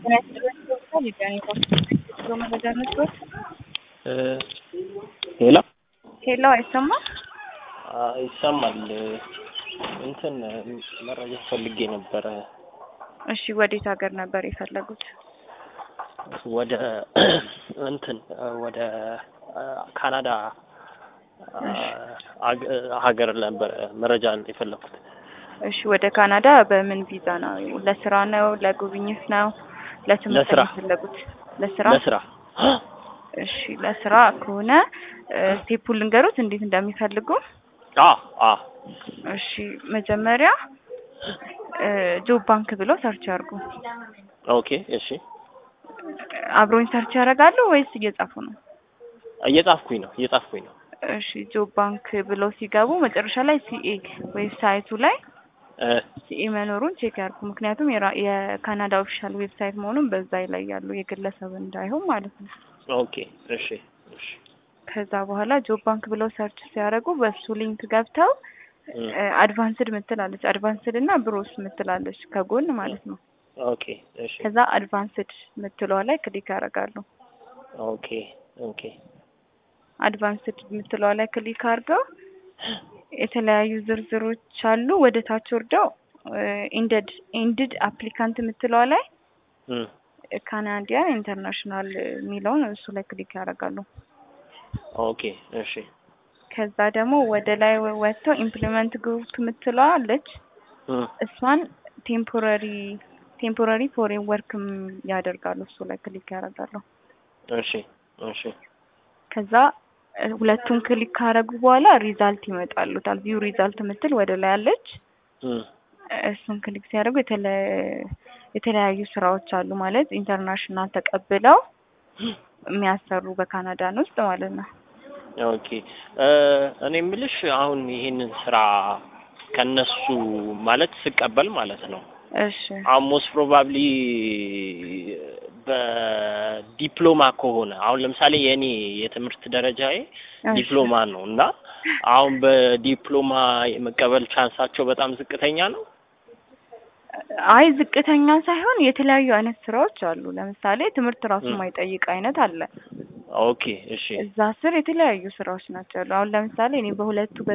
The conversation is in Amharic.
ሄሎ ሄሎ አይሰማም? ይሰማል። እንትን መረጃ ፈልጌ ነበረ። እሺ ወዴት ሀገር ነበር የፈለጉት? ወደ እንትን ወደ ካናዳ ሀገር ነበረ መረጃ የፈለኩት። እሺ ወደ ካናዳ በምን ቪዛ ነው? ለስራ ነው? ለጉብኝት ነው? ለትምህርት ለስራ። ነው የፈለጉት? ለስራ። ለስራ እሺ ለስራ ከሆነ ስቴፑን ልንገሩት እንዴት እንደሚፈልጉ። አ አ እሺ መጀመሪያ ጆብ ባንክ ብለው ሰርች ያርጉ። ኦኬ እሺ አብሮኝ ሰርች ያደርጋሉ ወይስ እየጻፉ ነው? እየጻፍኩኝ ነው እየጻፍኩኝ ነው። እሺ ጆብ ባንክ ብለው ሲገቡ መጨረሻ ላይ ሲኤ ዌብሳይቱ ላይ እ ሲኤ መኖሩን ቼክ ያርጉ። ምክንያቱም የራ- የካናዳ ኦፊሻል ዌብሳይት መሆኑን በዛ ላይ ያሉ የግለሰብ እንዳይሆን ማለት ነው። ኦኬ እሺ እሺ ከዛ በኋላ ጆብ ባንክ ብለው ሰርች ሲያደርጉ በሱ ሊንክ ገብተው እ አድቫንስድ ምትላለች አድቫንስድ እና ብሮስ ምትላለች ከጎን ማለት ነው። ኦኬ እሺ ከዛ አድቫንስድ ምትለዋ ላይ ክሊክ ያደርጋሉ። ኦኬ ኦኬ አድቫንስድ ምትለዋ ላይ ክሊክ አድርገው የተለያዩ ዝርዝሮች አሉ። ወደ ታች ወርደው ኢንደድ ኢንድድ አፕሊካንት ምትለዋ ላይ እም ካናዲያን ኢንተርናሽናል የሚለውን እሱ ላይ ክሊክ ያደርጋሉ። ኦኬ እሺ ከዛ ደግሞ ወደ ላይ ወጥተው ኢምፕሊመንት ግሩፕ ምትለዋ አለች። እም እሷን ቴምፖራሪ ቴምፖራሪ ፎሬን ወርክም ያደርጋሉ። እሱ ላይ ክሊክ ያደርጋሉ። እሺ እሺ ከዛ እ ሁለቱን ክሊክ ካደረጉ በኋላ ሪዛልት ይመጣሉታል። ቪው ሪዛልት ምትል ወደ ላይ አለች። እም እሱን ክሊክ ሲያደርጉ የተለ- የተለያዩ ስራዎች አሉ ማለት ኢንተርናሽናል ተቀብለው የሚያሰሩ በካናዳን ውስጥ ማለት ነው። ኦኬ እ እኔ የምልሽ አሁን ይሄንን ስራ ከነሱ ማለት ስቀበል ማለት ነው እሺ አሁን ሞስት ፕሮባብሊ በዲፕሎማ ከሆነ አሁን ለምሳሌ የእኔ የትምህርት ደረጃዬ እሺ። ዲፕሎማ ነው እና አሁን በዲፕሎማ የመቀበል ቻንሳቸው በጣም ዝቅተኛ ነው። አይ ዝቅተኛ ሳይሆን የተለያዩ አይነት ስራዎች አሉ። ለምሳሌ ትምህርት ራሱ ም። የማይጠይቅ አይነት አለ። ኦኬ እሺ እዛ ስር የተለያዩ ስራዎች ናቸው ያሉ። አሁን ለምሳሌ እኔ በሁለቱ